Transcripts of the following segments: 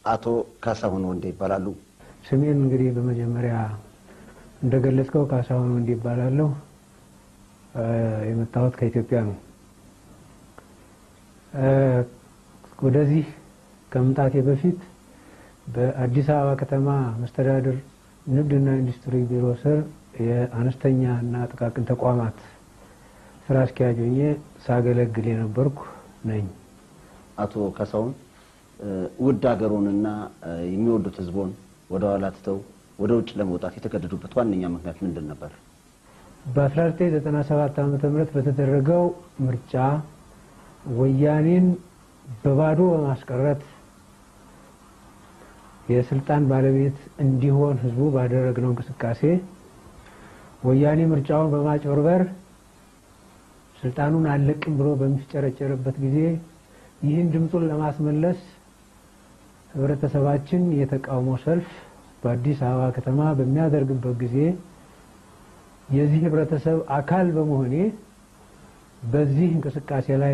አቶ ካሳሁን ወንዴ ይባላሉ። ስሜን እንግዲህ በመጀመሪያ እንደገለጽከው ካሳሁን ወንዴ ይባላለሁ። የመጣሁት ከኢትዮጵያ ነው። ወደዚህ ከመምጣቴ በፊት በአዲስ አበባ ከተማ መስተዳድር ንግድና ኢንዱስትሪ ቢሮ ስር የአነስተኛ እና ጥቃቅን ተቋማት ስራ አስኪያጅ ሆኜ ሳገለግል የነበርኩ ነኝ። አቶ ካሳሁን ውድ ሀገሩንና የሚወዱት ሕዝቦን ወደ ኋላ ትተው ወደ ውጭ ለመውጣት የተገደዱበት ዋነኛ ምክንያት ምንድን ነበር? በ1997 ዓ.ም በተደረገው ምርጫ ወያኔን በባዶ በማስቀረት የስልጣን ባለቤት እንዲሆን ህዝቡ ባደረግነው እንቅስቃሴ ወያኔ ምርጫውን በማጭበርበር ስልጣኑን አልለቅም ብሎ በሚፍጨረጨርበት ጊዜ ይህን ድምፁን ለማስመለስ ህብረተሰባችን የተቃውሞ ሰልፍ በአዲስ አበባ ከተማ በሚያደርግበት ጊዜ የዚህ ህብረተሰብ አካል በመሆኔ በዚህ እንቅስቃሴ ላይ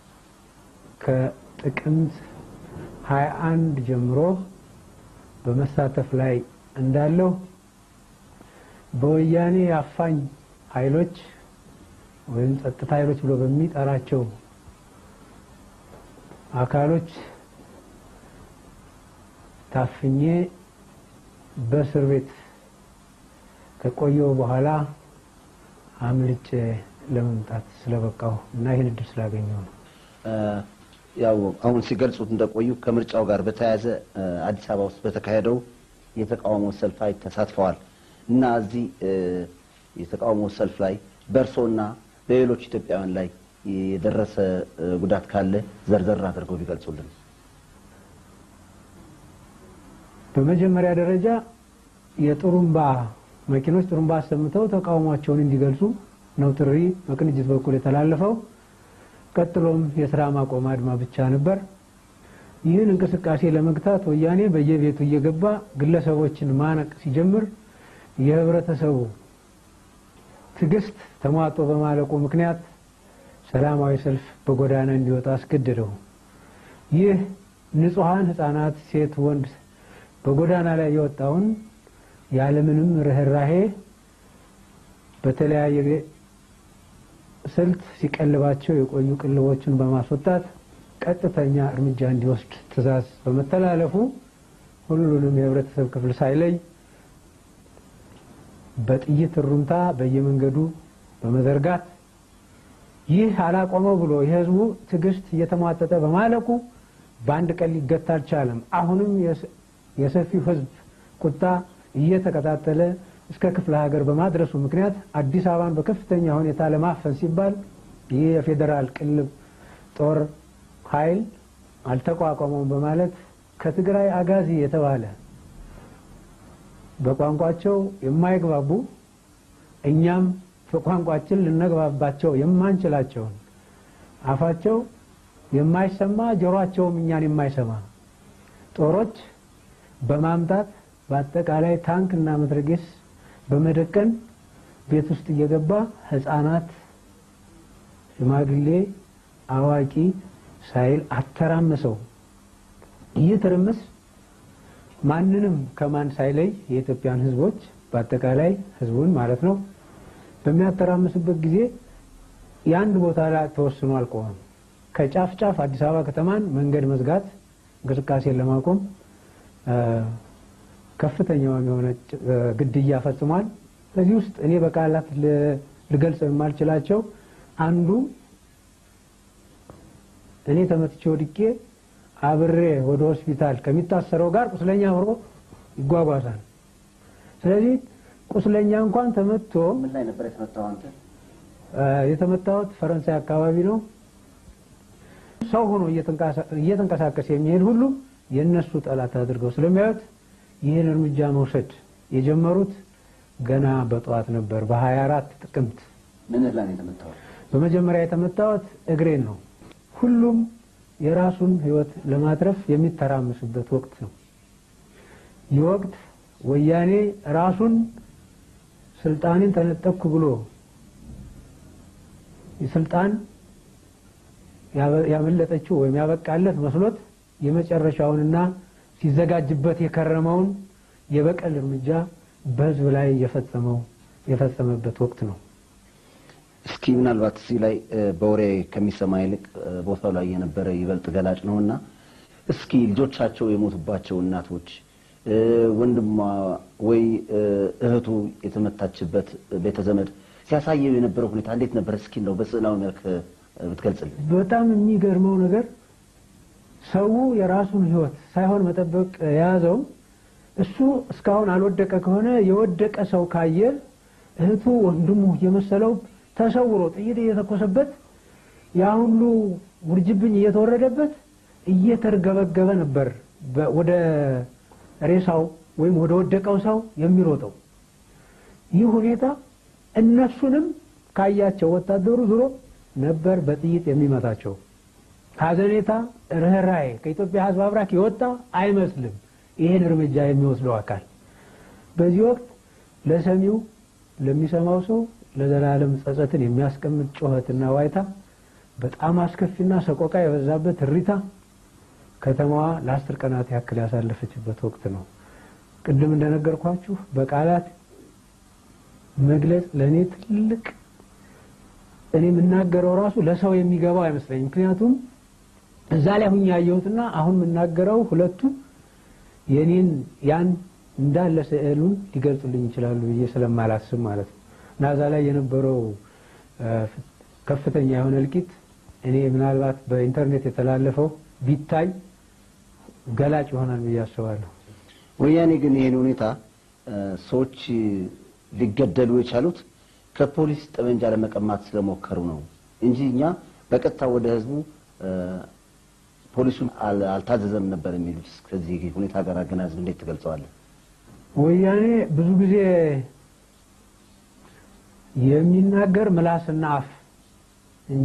ከጥቅምት 21 ጀምሮ በመሳተፍ ላይ እንዳለሁ በወያኔ አፋኝ ኃይሎች ወይም ጸጥታ ኃይሎች ብሎ በሚጠራቸው አካሎች ታፍኜ በእስር ቤት ከቆየው በኋላ አምልጬ ለመምጣት ስለበቃሁ እና ይህን እድል ስላገኘው ነው። ያው አሁን ሲገልጹት እንደቆዩ ከምርጫው ጋር በተያያዘ አዲስ አበባ ውስጥ በተካሄደው የተቃውሞ ሰልፍ ላይ ተሳትፈዋል እና እዚህ የተቃውሞ ሰልፍ ላይ በእርሶና በሌሎች ኢትዮጵያውያን ላይ የደረሰ ጉዳት ካለ ዘርዘር አድርገው ቢገልጹልን። በመጀመሪያ ደረጃ የጥሩምባ መኪኖች ጥሩምባ አሰምተው ተቃውሟቸውን እንዲገልጹ ነው ጥሪ በቅንጅት በኩል የተላለፈው። ቀጥሎም የስራ ማቆም አድማ ብቻ ነበር። ይህን እንቅስቃሴ ለመግታት ወያኔ በየቤቱ እየገባ ግለሰቦችን ማነቅ ሲጀምር የህብረተሰቡ ትዕግስት ተሟጦ በማለቁ ምክንያት ሰላማዊ ሰልፍ በጎዳና እንዲወጣ አስገደደው። ይህ ንጹሐን ህፃናት፣ ሴት፣ ወንድ በጎዳና ላይ የወጣውን ያለምንም ርኅራሄ በተለያየ ስልት ሲቀልባቸው የቆዩ ቅልቦችን በማስወጣት ቀጥተኛ እርምጃ እንዲወስድ ትዕዛዝ በመተላለፉ ሁሉንም የህብረተሰብ ክፍል ሳይለይ በጥይት እሩምታ በየመንገዱ በመዘርጋት ይህ አላቆመው ብሎ የህዝቡ ትዕግስት እየተሟጠጠ በማለቁ በአንድ ቀን ሊገታ አልቻለም። አሁንም የሰፊው ህዝብ ቁጣ እየተቀጣጠለ እስከ ክፍለ ሀገር በማድረሱ ምክንያት አዲስ አበባን በከፍተኛ ሁኔታ ለማፈን ሲባል ይህ የፌዴራል ቅልብ ጦር ኃይል አልተቋቋመውም በማለት ከትግራይ አጋዚ የተባለ በቋንቋቸው የማይግባቡ እኛም በቋንቋችን ልነግባባቸው የማንችላቸውን አፋቸው የማይሰማ ጆሮአቸውም እኛን የማይሰማ ጦሮች በማምጣት በአጠቃላይ ታንክ እና መትረጌስ በመደቀን ቤት ውስጥ እየገባ ህፃናት፣ ሽማግሌ፣ አዋቂ ሳይል አተራመሰው። ይህ ትርምስ ማንንም ከማን ሳይለይ የኢትዮጵያን ህዝቦች በአጠቃላይ ህዝቡን ማለት ነው በሚያተራምስበት ጊዜ የአንድ ቦታ ላይ ተወስኖ አልቆመም። ከጫፍ ጫፍ አዲስ አበባ ከተማን መንገድ መዝጋት እንቅስቃሴን ለማቆም ከፍተኛውን የሆነ ግድያ ፈጽሟል። ከዚህ ውስጥ እኔ በቃላት ልገልጸው የማልችላቸው አንዱ እኔ ተመትቼ ወድቄ አብሬ ወደ ሆስፒታል ከሚታሰረው ጋር ቁስለኛ አብሮ ይጓጓዛል። ስለዚህ ቁስለኛ እንኳን ተመቶ ምን ላይ ነበር የተመታው አንተ? የተመታሁት ፈረንሳይ አካባቢ ነው። ሰው ሆኖ እየተንቀሳቀሰ የሚሄድ ሁሉ የእነሱ ጠላት አድርገው ስለሚያዩት ይህን እርምጃ መውሰድ የጀመሩት ገና በጠዋት ነበር። በ24 ጥቅምት ምን ላይ ነው የተመታው? በመጀመሪያ የተመታሁት እግሬን ነው። ሁሉም የራሱን ሕይወት ለማትረፍ የሚተራመስበት ወቅት ነው። ይህ ወቅት ወያኔ ራሱን ስልጣንን ተነጠቅኩ ብሎ ስልጣን ያመለጠችው ወይም ያበቃለት መስሎት የመጨረሻውንና ሲዘጋጅበት የከረመውን የበቀል እርምጃ በህዝብ ላይ የፈጸመው የፈጸመበት ወቅት ነው። እስኪ ምናልባት እዚህ ላይ በወሬ ከሚሰማ ይልቅ ቦታው ላይ የነበረ ይበልጥ ገላጭ ነውና እስኪ ልጆቻቸው የሞቱባቸው እናቶች ወንድሟ ወይ እህቱ የተመታችበት ቤተዘመድ ሲያሳየው የነበረው ሁኔታ እንዴት ነበር? እስኪ እንደው በስዕላዊ መልክ ብትገልጽልን። በጣም የሚገርመው ነገር ሰው የራሱን ህይወት ሳይሆን መጠበቅ የያዘው እሱ እስካሁን አልወደቀ ከሆነ የወደቀ ሰው ካየ እህቱ ወንድሙ የመሰለው ተሰውሮ ጥይት እየተኮሰበት ያ ሁሉ ውርጅብኝ እየተወረደበት እየተርገበገበ ነበር ወደ ሬሳው ወይም ወደ ወደቀው ሰው የሚሮጠው። ይህ ሁኔታ እነሱንም ካያቸው ወታደሩ ዞሮ ነበር በጥይት የሚመታቸው። ሀዘኔታ፣ ርኅራኄ ከኢትዮጵያ ሕዝብ አብራክ የወጣ አይመስልም ይህን እርምጃ የሚወስደው አካል። በዚህ ወቅት ለሰሚው ለሚሰማው ሰው ለዘላለም ጸጸትን የሚያስቀምጥ ጩኸትና ዋይታ፣ በጣም አስከፊና ሰቆቃ የበዛበት እሪታ ከተማዋ ለአስር ቀናት ያክል ያሳለፈችበት ወቅት ነው። ቅድም እንደነገርኳችሁ በቃላት መግለጽ ለእኔ ትልቅ እኔ የምናገረው ራሱ ለሰው የሚገባው አይመስለኝም። ምክንያቱም እዛ ላይ ሁኝ ያየሁትና አሁን የምናገረው ሁለቱ የኔን ያን እንዳለ ስዕሉን ሊገልጹልኝ ይችላሉ ብዬ ስለማላስብ ማለት ነው። እና እዛ ላይ የነበረው ከፍተኛ የሆነ እልቂት እኔ ምናልባት በኢንተርኔት የተላለፈው ቢታይ ገላጭ ይሆናል ብዬ አስባለሁ። ወያኔ ግን ይህን ሁኔታ ሰዎች ሊገደሉ የቻሉት ከፖሊስ ጠመንጃ ለመቀማት ስለሞከሩ ነው እንጂ እኛ በቀጥታ ወደ ህዝቡ ፖሊሱን አልታዘዘም ነበር የሚሉት። ከዚህ ሁኔታ ጋር አገናዝብ እንዴት ትገልጸዋለን? ወያኔ ብዙ ጊዜ የሚናገር ምላስና አፍ እንጂ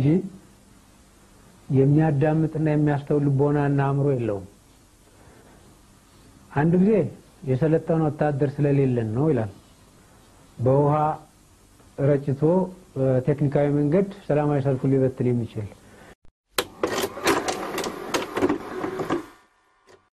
የሚያዳምጥና የሚያስተውል ልቦናና አእምሮ የለውም። አንድ ጊዜ የሰለጠነ ወታደር ስለሌለን ነው ይላል። በውሃ ረጭቶ ቴክኒካዊ መንገድ ሰላማዊ ሰልፉን ሊበትን የሚችል